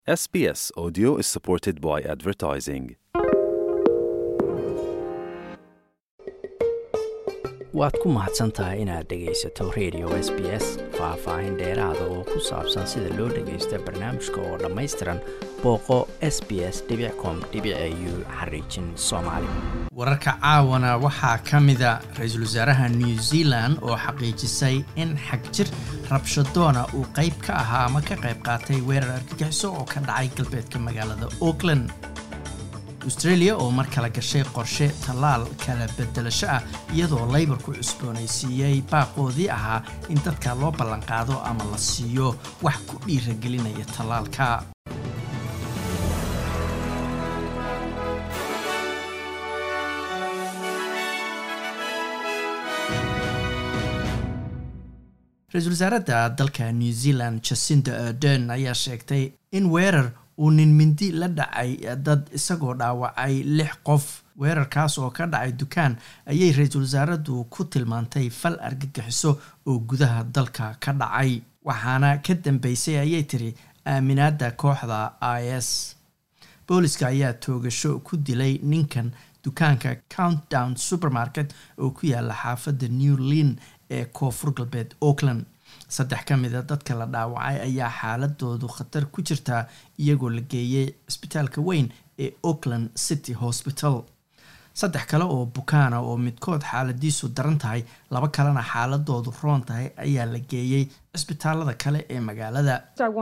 SBS Audio is supported by advertising. waad ku mahadsan tahay inaad dhegaysato radio s b s faah-faahin dheeraada oo ku saabsan sida loo dhagaysto barnaamijka oo dhammaystiran booqo s b s com u xariijin soomaali wararka caawana waxaa ka mida ra-iisul wasaaraha new zealand oo xaqiijisay in xagjir rabshadoona uu qayb ka ahaa ama ka qayb qaatay weerar argagixiso oo ka dhacay galbeedka magaalada auckland australia oo mar kale gashay qorshe tallaal kala bedelasho ah iyadoo laybarku cusboonaysiiyey baaqoodii ahaa in dadka loo ballanqaado ama la siiyo wax ku dhiiragelinaya tallaalka ra-iisul wasaaradda dalka new zealand jacinda ardern ayaa sheegtay in weerar uu nin mindi la dhacay dad isagoo dhaawacay lix qof weerarkaas oo ka dhacay dukaan ayay ra-iisul wasaaraddu ku tilmaantay fal argagixiso oo gudaha dalka ka dhacay waxaana ka dambeysay ayay tiri aaminaadda kooxda i s booliska ayaa toogasho ku dilay ninkan dukaanka countdown supermarket oo ku yaala xaafadda new lin ee koonfur galbeed auckland saddex ka mida dadka la dhaawacay ayaa xaaladoodu khatar ku jirtaa iyagoo la geeyey cisbitaalka weyn ee auckland city hospital saddex kale oo bukaana oo midkood xaaladiisu daran tahay laba kalena xaaladoodu roon tahay ayaa la geeyey cisbitaalada kale ee magaalada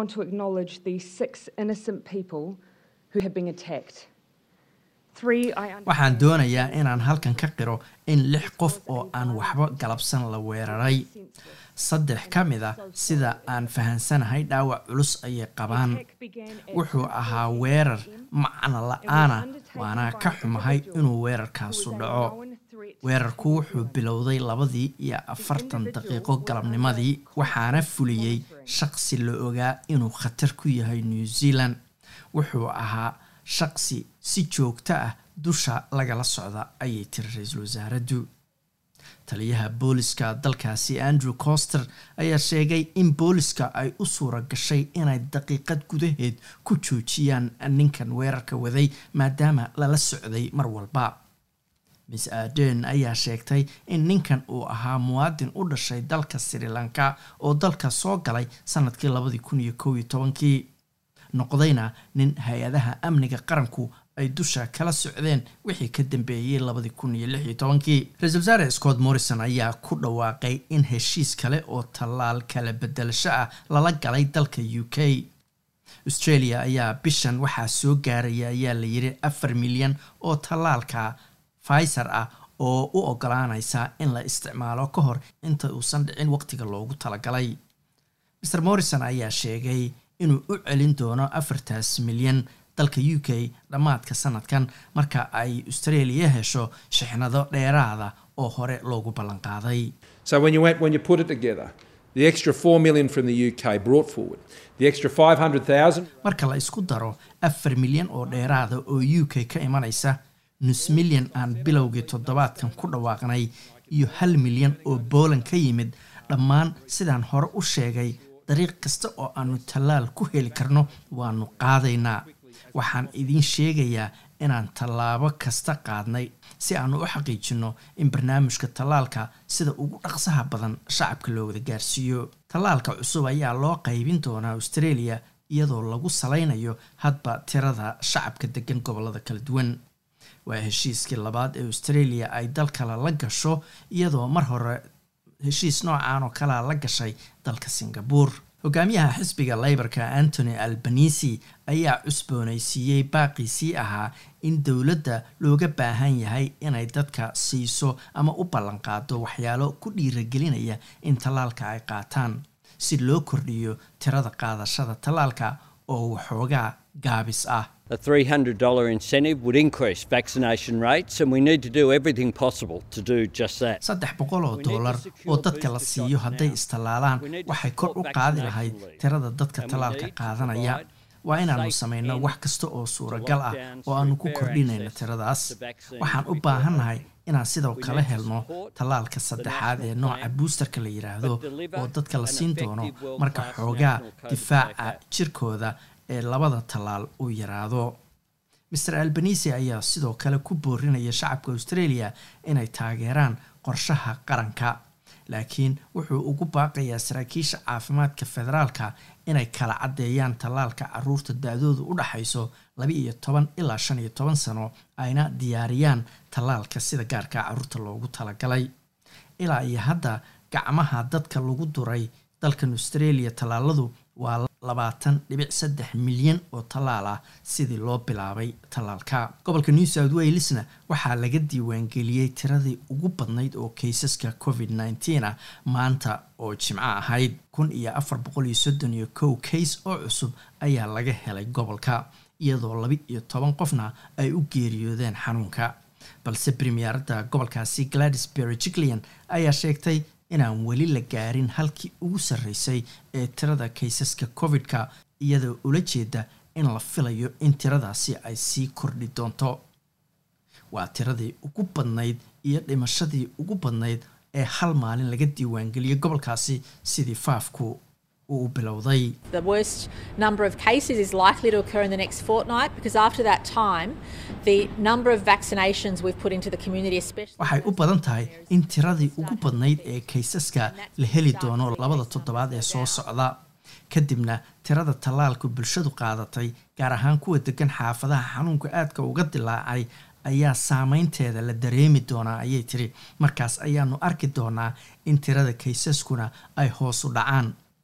waxaan doonayaa inaan halkan ka qiro in lix qof oo aan waxba galabsan la weeraray saddex ka mid a sida aan fahansanahay dhaawac culus ayay qabaan wuxuu ahaa weerar macno la-aana waana ka xumahay inuu weerarkaasu dhaco weerarku wuxuu bilowday labadii iyo afartan daqiiqo galabnimadii waxaana fuliyey shaqsi la ogaa inuu khatar ku yahay new zealand wuxuu ahaa shaqsi si joogto ah dusha lagala socda ayay tiri ra-iisul wasaaraddu taliyaha booliska dalkaasi andrew coster ayaa sheegay in booliska ay u suura gashay inay daqiiqad gudaheed ku joojiyaan ninkan weerarka waday maadaama lala socday mar walba miss aden ayaa sheegtay in ninkan uu ahaa muwaadin u dhashay dalka sri lanka oo dalka soo galay sanadkii labadii kun iyo kow iyo tobankii noqdayna nin hay-adaha amniga qaranku ay dusha kala socdeen wixii ka dambeeyey labadii kun iyo lix iyo tobankii ra-iisul wasaare scott morrison ayaa ku dhawaaqay in heshiis kale oo tallaal kala bedelasho ah lala galay dalka u k australia ayaa bishan waxaa soo gaaraya ayaa la yiri afar milyan oo tallaalka pfizer ah oo u ogolaanaysa in la isticmaalo ka hor inta uusan dhicin waqtiga loogu talagalay mr morrison ayaa sheegay inuu u celin doono afartaas milyan dalka u k dhammaadka sanadkan marka ay australia hesho shixnado dheeraada oo hore loogu ballanqaaday The extra 4 million from the UK brought forward. The extra 500,000 marka la isku daro afar milyan oo dheeraada oo u k ka imanaysa nus milyan aan bilowgii toddobaadkan ku dhawaaqnay iyo hal milyan oo booland ka yimid dhammaan sidaan hore u sheegay dariiq kasta oo aanu tallaal ku heli karno waanu qaadaynaa waxaan idiin sheegayaa inaan tallaabo kasta qaadnay si aanu u xaqiijinno in barnaamijka tallaalka sida ugu dhaqsaha badan shacabka loo wada gaarsiiyo tallaalka cusub ayaa loo qaybin doonaa australia iyadoo lagu salaynayo hadba tirada shacabka degan gobolada kala duwan waa heshiiskii labaad ee australia ay dal kale la gasho iyadoo mar hore heshiis noocan oo kalea la gashay dalka singabore hogaamiyaha xisbiga leybarka antony albanisi ayaa cusboonaysiiyey baaqiisii ahaa in dowladda looga baahan yahay inay dadka siiso ama u ballanqaado waxyaalo ku dhiiragelinaya in tallaalka ay qaataan si loo kordhiyo tirada qaadashada tallaalka oo waxoogaa gaabis ah A $300 incentive would increase vaccination rates, and we need to do everything possible to do just that. saddex boqol oo dollar oo dadka la siiyo hadday istallaalaan waxay kor u qaadi lahayd tirada dadka tallaalka qaadanaya waa inaannu samayno wax kasta oo suuragal ah oo aannu ku kordhinayno tiradaas waxaan u baahannahay inaan sidoo kale helno tallaalka saddexaad ee nooca buusterka la yidhaahdo oo dadka la siin doono marka xoogaa difaaca jirkooda ee labada tallaal uu yaraado master albanisi ayaa sidoo kale ku boorinaya shacabka australia inay taageeraan qorshaha qaranka laakiin wuxuu ugu baaqayaa saraakiisha caafimaadka federaalka inay kala caddeeyaan tallaalka caruurta da-doodu u dhaxayso laba iyo toban ilaa shan iyo toban sano ayna diyaariyaan tallaalka sida gaarka caruurta loogu talagalay ilaa iyo hadda gacmaha dadka lagu duray dalkan australia tallaaladu waa labaatan dhibic saddex milyan oo tallaal ah sidii loo bilaabay tallaalka gobolka new south walesna waxaa laga diiwaangeliyey tiradii ugu badnayd oo kaysaska covid nneteen ah maanta oo jimco ahayd kun iyo afar boqol iyo soddon iyo kow kays oo cusub ayaa laga helay gobolka iyadoo laba iyo toban qofna ay u geeriyoodeen xanuunka balse premierada gobolkaasi gladys berry jiclian ayaa sheegtay inaan weli la gaarin halkii ugu sarreysay ee tirada kaysaska covid-ka iyadoo ula jeeda in la filayo in tiradaasi ay sii kordhi doonto waa tiradii ugu badnayd iyo dhimashadii ugu badnayd ee hal maalin laga diiwaangeliyay gobolkaasi sidii faafku uu bilowday The worst number of cases is likely to occur in the next fortnight because after that time, the number of vaccinations we've put into the community, especially. waxay u badan tahay in tiradii ugu badnayd ee kaysaska la heli doono labada toddobaad ee soo socda kadibna tirada tallaalku bulshadu qaadatay gaar ahaan kuwa degan xaafadaha xanuunka aadka uga dilaacay ayaa saameynteeda la dareemi doonaa ayay tiri markaas ayaanu arki doonaa in tirada kaysaskuna ay hoos u dhacaan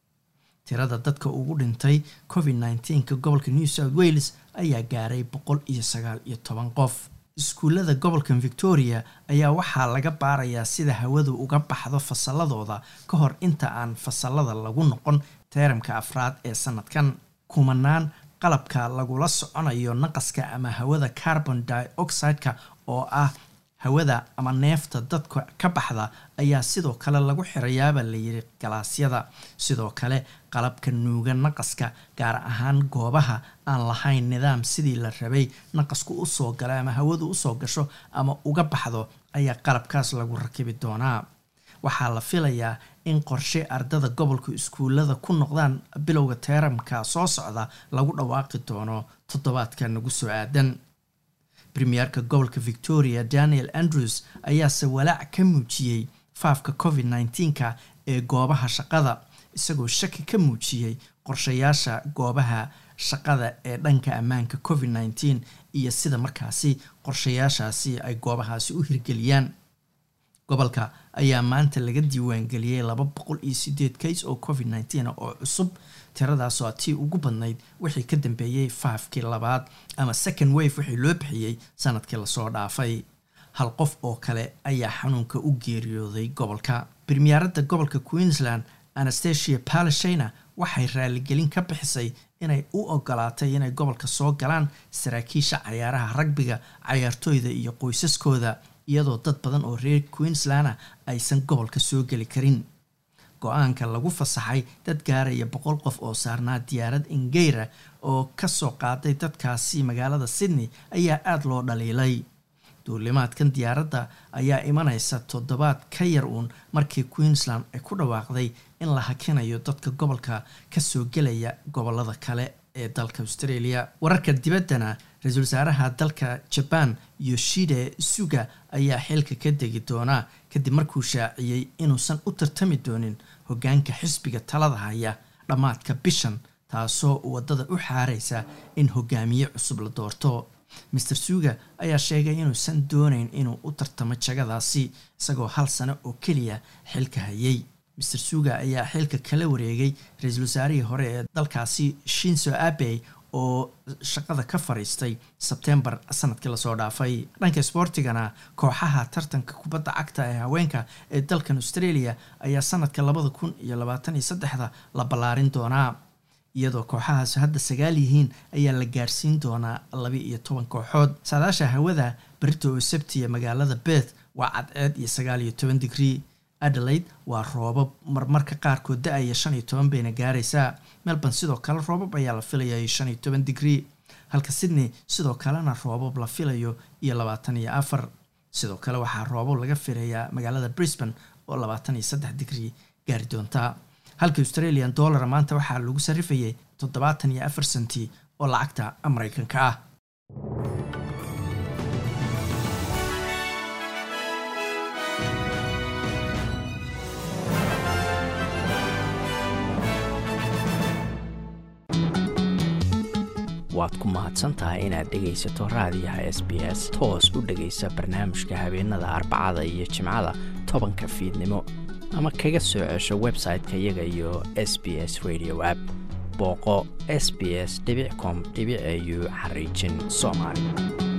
tirada dadka ugu dhintay covid nneteen-ka gobolka new south wales ayaa gaaray boqol iyo sagaal iyo toban qof iskuullada gobolka victoria ayaa waxaa laga baarayaa sida hawadu uga baxdo fasalladooda ka hor inta aan fasalada lagu noqon teeramka afraad ee sanadkan kumanaan qalabka lagula soconayo naqaska ama hawada carbon dioxide-ka oo ah hawada ama neefta dadka ka baxda ayaa sidoo kale lagu xirayaaba layiri galaasyada sidoo kale qalabka nuuga naqaska gaar ahaan goobaha aan lahayn nidaam sidii la rabay naqasku usoo gala ama hawadu usoo gasho ama uga baxdo ayaa qalabkaas lagu rakibi doonaa waxaa la filayaa in qorshe ardada gobolka iskuullada ku noqdaan bilowga teeramka soo socda lagu dhawaaqi doono toddobaadka nagu soo aadan premierka gobolka victoria daniel andrews ayaase walaac ka muujiyey faafka covid nneteen-ka ee goobaha shaqada isagoo shaki ka muujiyey qorshayaasha goobaha shaqada ee dhanka ammaanka covid nneteen iyo sida markaasi qorshayaashaasi ay goobahaasi u hirgeliyaan gobolka ayaa maanta laga diiwaangeliyey laba boqol iyo sideed kays oo covid nneteen oo cusub tiradaasoo tii ugu badnayd wixii ka dambeeyey faafkii labaad ama second wave wixii loo bixiyey sanadkii lasoo dhaafay hal qof oo kale ayaa xanuunka u geeriyooday gobolka premierada gobolka queensland anastasia palashina waxay raaligelin ka bixisay inay u ogolaatay inay gobolka soo galaan saraakiisha cayaaraha ragbiga cayaartooyda iyo qoysaskooda iyadoo dad badan oo reer queenslanda aysan gobolka soo geli karin go-aanka lagu fasaxay dad gaaraya boqol qof oo saarnaa diyaarad ingeyra oo kasoo qaaday dadkaasi magaalada sydney ayaa aada loo dhaliilay duulimaadkan diyaaradda ayaa imanaysa toddobaad ka yar uun markii queensland ay ku dhawaaqday in la hakinayo dadka gobolka kasoo gelaya gobolada kale ee dalka australia wararka dibaddana ra-iisul wasaaraha dalka jaban yoshide suga ayaa xilka ka degi doonaa kadib markuu shaaciyey inuusan u tartami doonin hogaanka xisbiga talada haya dhammaadka bishan taasoo wadada u xaareysa in hogaamiye cusub la doorto master suga ayaa sheegay inuusan dooneyn inuu u tartamo jagadaasi isagoo hal sano oo keliya xilka hayay master suga ayaa xilka kala wareegay ra-iisul wasaarihii hore ee dalkaasi shinzo abey oo shaqada ka fariistay sebtembar sanadkii lasoo dhaafay dhanka sboortigana kooxaha tartanka kubadda cagta ee haweenka ee dalkan australia ayaa sanadka labada kun iyo labaatan iyo saddexda la ballaarin doonaa iyadoo kooxahaas hadda sagaal yihiin ayaa la gaarsiin doonaa laba iyo toban kooxood saadaasha hawada berito oo sabtiya magaalada beth waa cadceed iyo sagaal iyo toban digrii adelaide waa roobab marmarka qaarkood da-aya shan iyo toban bayna gaaraysaa melbourne sidoo kale roobab ayaa la filayaa shan iyo toban digrii halka sydney sidoo kalena roobab la filayo iyo labaatan iyo afar sidoo kale waxaa roobab laga filayaa magaalada brisbane oo labaatan iyo saddex digrii gaari doontaa halka australian dollar maanta waxaa lagu sarifayay toddobaatan iyo afar senti oo lacagta maraykanka ah waad ku mahadsantahay inaad dhegaysato raadiyaha s b s toos u dhegaysa barnaamijka habeenada arbacada iyo jimcada tobanka fiidnimo ama kaga soo cesho website-ka iyaga iyo s b s radio app booqo s b s com au xariijin soomaali